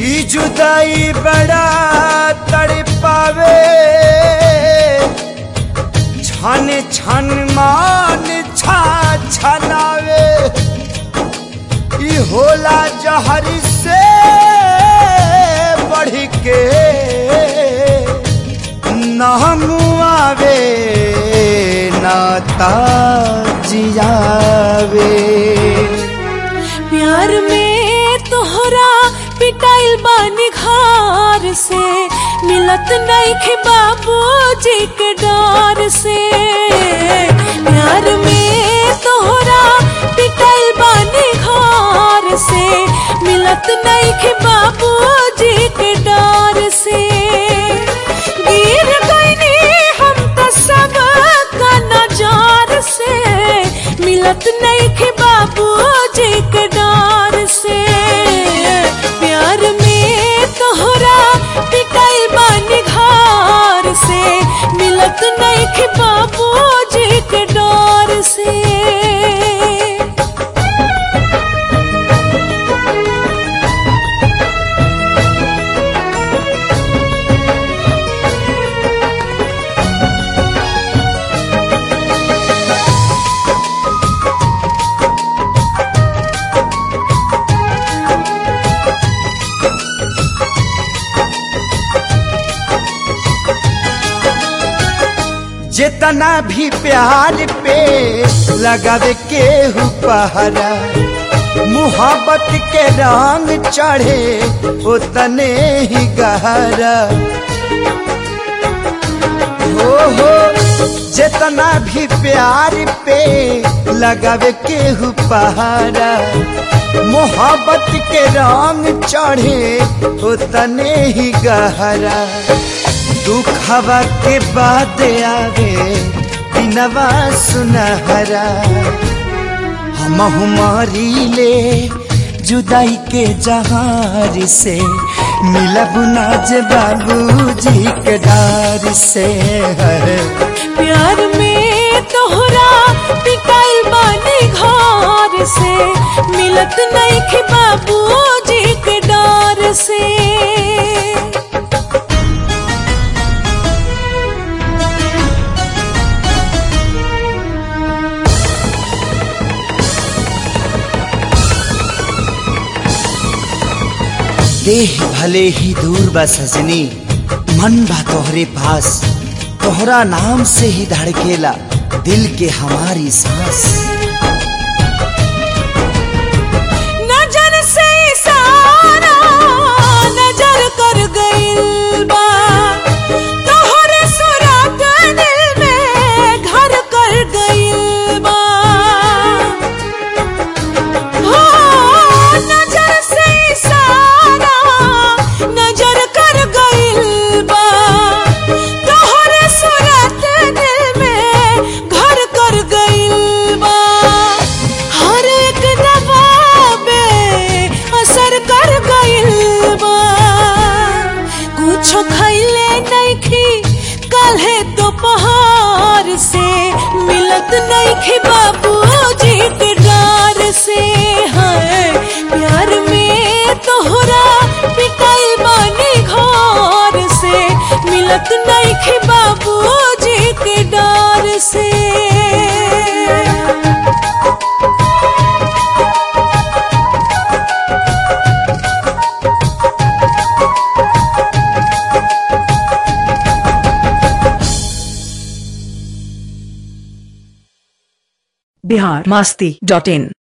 ई जुदाई बड़ा तड़पावे छन छन मान छा छनावे ई होला जहर से बढ़ के नाम आवे नाता जियावे प्यार में तोहरा पिटाइल बानी घर से मिलत नहीं खे बाबूजी के डर से प्यार में तोहरा पिटाइल बानी घर से मिलत नहीं खे बाबूजी के डर से गिर गईनी हम तो सब का नजार से मिलत नहीं खे बाबूजी के डर से प्यार में तोहरा पिटाई बानी घर से मिलत नहीं खे बाबूजी के डर से जितना भी प्यार पे लगावे के हु पहरा मुहब्बत के रंग चढ़े उतने ही गहरा हो हो जितना भी प्यार पे लगावे के हु पहरा मोहब्बत के रंग चढ़े उतने ही गहरा दुखवा के बाद आवे दिनवा सुनहरा हम हमारी ले जुदाई के जहार से मिलब नाज बाबूजी के डार से है प्यार में तोहरा पिटाइल बानी घर से मिलत नहीं खे बाबूजी के डर से देह भले ही दूर बा सजनी मन बा तोहरे पास तोहरा नाम से ही धड़केला दिल के हमारी सांस नजर से इशारा नजर कर गइल बा तोहरे सुराग दिल में घर कर गइल बा हो नजर से इशारा नजर कर गइल बा तोहरे सूरत दिल में घर कर गइल बा हर एक दबाबे असर कर गइल बा कुछो खैले नइखी काल्हे दोपहर से मिलत नइखी बाबूजी के डर से है प्यार में तोहरा पिटाई बानी घर से मिलत नइखी बाबूजी के डर से बिहार मास्ती डॉट इन